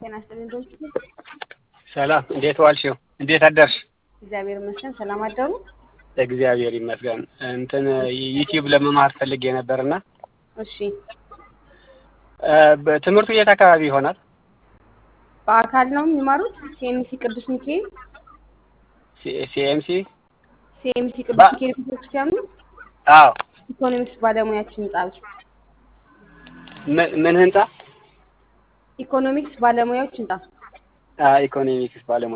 ጤና ይስጥልኝ ዶክተር። ሰላም፣ እንዴት ዋልሽው? እንዴት አደርሽ? እግዚአብሔር ይመስገን። ሰላም አደሩ? እግዚአብሔር ይመስገን። እንትን ዩቲዩብ ለመማር ፈልጌ ነበርና እሺ፣ ትምህርቱ የት አካባቢ ይሆናል? በአካል ነው የሚማሩት? ሲኤምሲ ቅዱስ ሚካኤል ሲኤምሲ? ሲኤምሲ ቅዱስ ባ- ሚካኤል ቤተክርስቲያኑ አዎ። ኢኮኖሚክስ ባለሙያዎች ህንጻ ውስጥ ምን ምን ህንጻ? ኢኮኖሚክስ ባለሙያዎች ህንጻ ኢኮኖሚክስ ባለሙያ